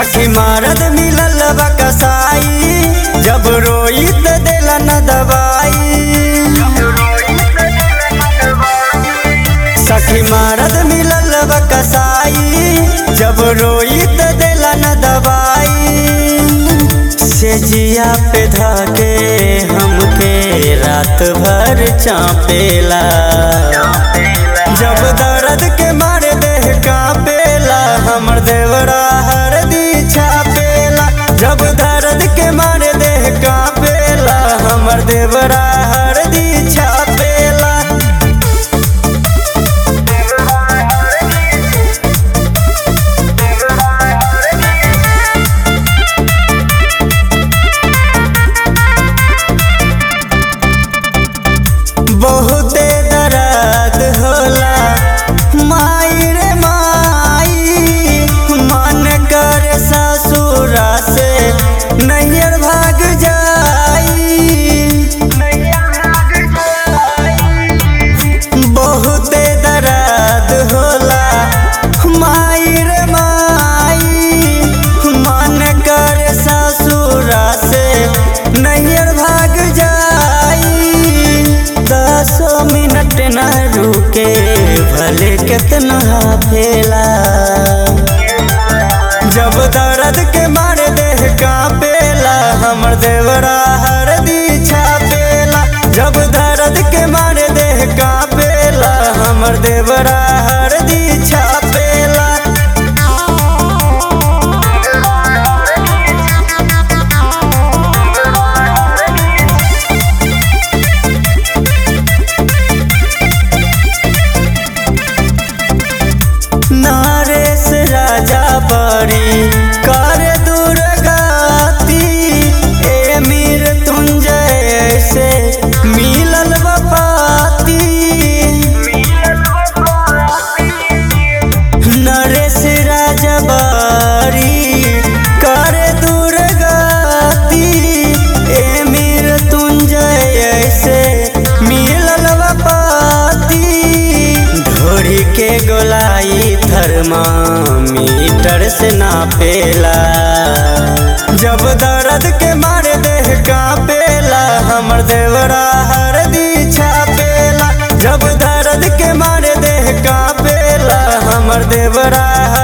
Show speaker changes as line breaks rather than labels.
सखी मारद मिलल बा कसाई जब रोई त देला न दवाई सखी मारद मिलल बा कसाई जब रोई त देला न दवाई से जिया पे धाके हमके रात भर चापेला जब दर्द के मारे देह कापेला हमर देवरा हरदी छापेला जब दर्द के मारे देह कापेला हमर देवरा हरदी छापेला बहुते दर्द होला माई रे माई मन कर ससुरा से नैयर भाग जाई बहुते दर्द होला माई रे माई मन कर ससुरा से नैयर भाग जाई दसो मिनट न रुके भले कितना फेला जब दर्द के मारे देह कापेला हमर देवरा हरदी छापेला जब दर्द के मारे देह कापेला हमर देवरा हरदी छापेला नरेश राजा बड़ी कर दुर्गति ए मीर तुंजय से मिलल बपाती नरेश राजा बड़ी कर दुर्गति ए मीर तुंजय से मिलल बपाती ढोरी के गोलाई थर्मामीटर से नापेला जब दर्द के मारे देह कापेला हमर देवरा हरदी छापेला जब दर्द के मारे देह कापेला हमर देवरा